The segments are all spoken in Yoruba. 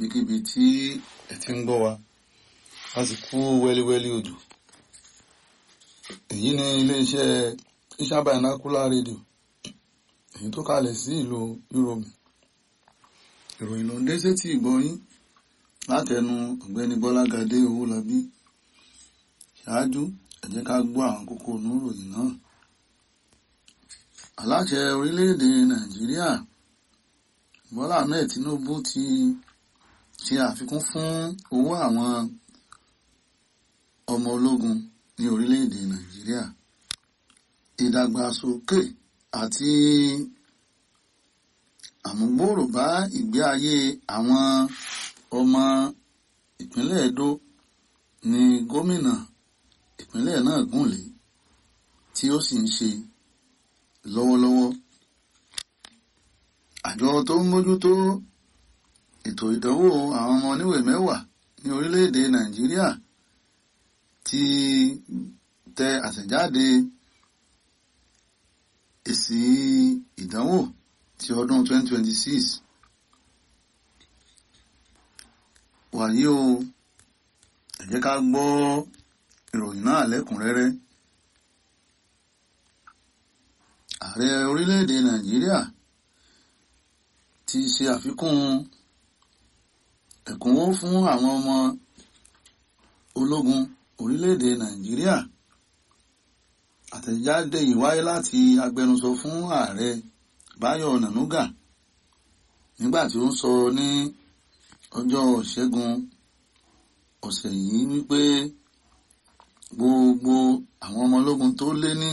níbikíbi tí ẹ ti ń gbọ́ wa a sì kú wẹ́líwẹ́lí òjò èyí ni iléeṣẹ́ Iṣan Binocular Radio èyí tó kalẹ̀ sí ìlú Europe ìròyìn ló ń dé sétí ìgbọ́yín látẹnu ọ̀gbẹ́ni Bọ́lágadé Owólabí ṣáájú ẹ jẹ́ ká gbọ́ àwọn kókó oníròyìn náà aláṣẹ orílẹ̀-èdè Nàìjíríà Bọ́lá Ahmed Tinubu ti ṣe àfikún fún owó àwọn ọmọ ológun ní orílẹ̀-èdè Nàìjíríà ìdàgbàsókè àti àmúgbòòrò bá ìgbé ayé àwọn ọmọ ìpínlẹ̀ Edo ní gómìnà ìpínlẹ̀ náà gùnlé tí ó sì ń ṣe lọ́wọ́lọ́wọ́ àjọ tó ń mójútó ètò ìdánwò àwọn ọmọ oníwèé mẹ́wàá ní orílẹ̀-èdè Nàìjíríà ti tẹ àtẹ̀jáde èsì ìdánwò ti ọdún 2026 wàyí o ẹ jẹ́ ká gbọ́ ìròyìn náà lẹ́kùnrẹ́rẹ́ ààrẹ orílẹ̀-èdè Nàìjíríà ti ṣe àfikún ẹ̀kúnwó fún àwọn ọmọ ológun orílẹ̀-èdè Nàìjíríà àtẹ̀jáde yìí wáyé láti agbẹnusọ fún ààrẹ Báyọ̀ Nànúgà nígbà tí ó ń sọ ní ọjọ́ Ìṣẹ́gun ọ̀sẹ̀ yìí wípé gbogbo àwọn ọmọ ológun tó lé ní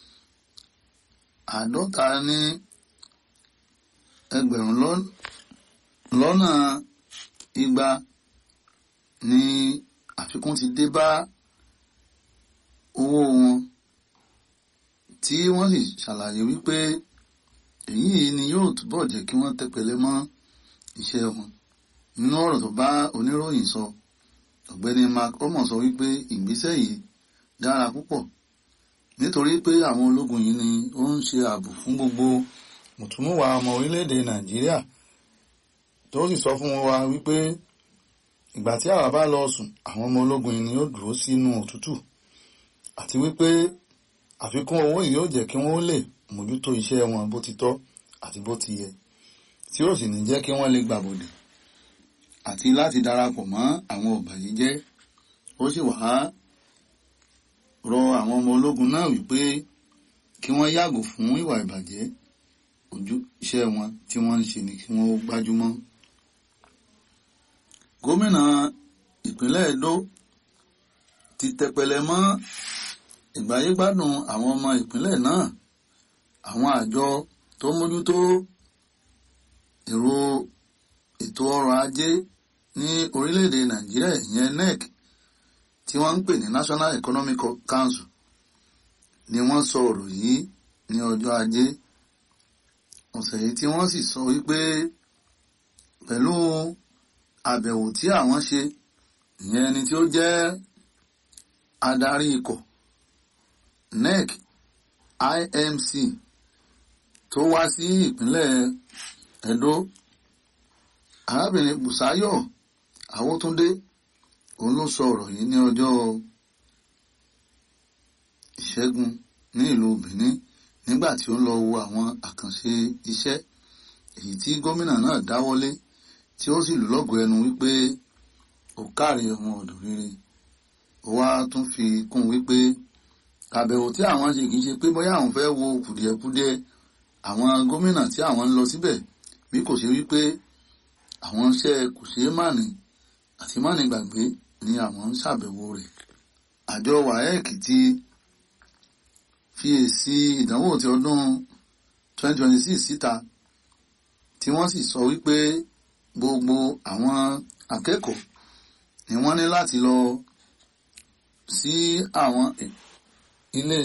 àádọ́ta ní ẹgbẹ̀rún lọ́nà igba ni àfikún ti dé bá owó wọn tí wọ́n sì ṣàlàyé wípé èyí ni yóò túbọ̀ jẹ́ kí wọ́n tẹpẹlẹ mọ́ iṣẹ́ wọn nínú ọ̀rọ̀ tó bá oníròyìn sọ ọ̀gbẹ́ni Mark omo sọ wípé ìgbésẹ̀ yìí dára púpọ̀ nítorí pé àwọn ológun yìí ni ó ń ṣe ààbò fún gbogbo mùtúmùwà ọmọ orílẹ̀-èdè Nàìjíríà tó sì sọ fún wa wípé ìgbà tí àwa bá lọ sùn àwọn ọmọ ológun yìí ni ó dúró sínú òtútù àti wípé àfikún owó yìí yóò jẹ́ kí wọ́n lè mójútó iṣẹ́ wọn bó ti tọ́ àti bó ti yẹ tí ó sì ní jẹ́ kí wọ́n lè gbàbọ̀dè àti láti darapọ̀ mọ́ àwọn ọ̀bàyéjẹ́ ó sì wá rọ àwọn ọmọ ológun náà wípé kí wọ́n yàgò fún ìwà ìbàjẹ́ ojú iṣẹ́ wọn tí wọ́n ń ṣe ni kí wọ́n gbájúmọ́. gómìnà ìpínlẹ̀ Edo ti tẹpẹlẹ mọ́ ìgbáyégbádùn àwọn ọmọ ìpínlẹ̀ náà àwọn àjọ tó mójútó èrò ètò ọrọ̀ ajé ní orílẹ̀-èdè Nàìjíríà ìyẹn NEC tí wọ́n ń pè ní National Economic Council ni wọ́n sọ ọ̀rọ̀ yìí ní ọjọ́ ajé ọ̀sẹ̀ yìí tí wọ́n sì sọ wípé pẹ̀lú àbẹ̀wò tí àwọn ṣe ìyẹn ẹni tí ó jẹ́ adarí ikọ̀ NEC IMC tó wá sí ìpínlẹ̀ Edo arábìnrin Bùsáyọ̀ Awótúndé òun ló sọ ọ̀rọ̀ yìí ní ọjọ́ ìṣẹ́gun ní ìlú Benin nígbà tí ó ń lọ wo àwọn àkànṣe iṣẹ́ èyí tí gómìnà náà dáwọ́lé tí ó sì lù lọ́gọ̀ọ́ ẹnu wípé ó káre ọmọ ọ̀dọ̀ rere ó wá tún fi kún wípé àbẹ̀wò tí àwọn ṣe kì í ṣe pé bóyá àwọn fẹ́ wo kùdìẹ̀kudiẹ àwọn gómìnà tí àwọn ń lọ síbẹ̀ bí kò ṣe wípé àwọn iṣẹ́ kò ṣeé mànì àti mànì gbàgbé ni àwọn ń ṣàbẹ̀wò rẹ̀ àjọ WAEC ti fi èsì ìdánwò ti ọdún 2026 síta tí wọ́n sì sọ wípé gbogbo àwọn akẹ́kọ̀ọ́ ni wọ́n ní láti lọ sí àwọn ilé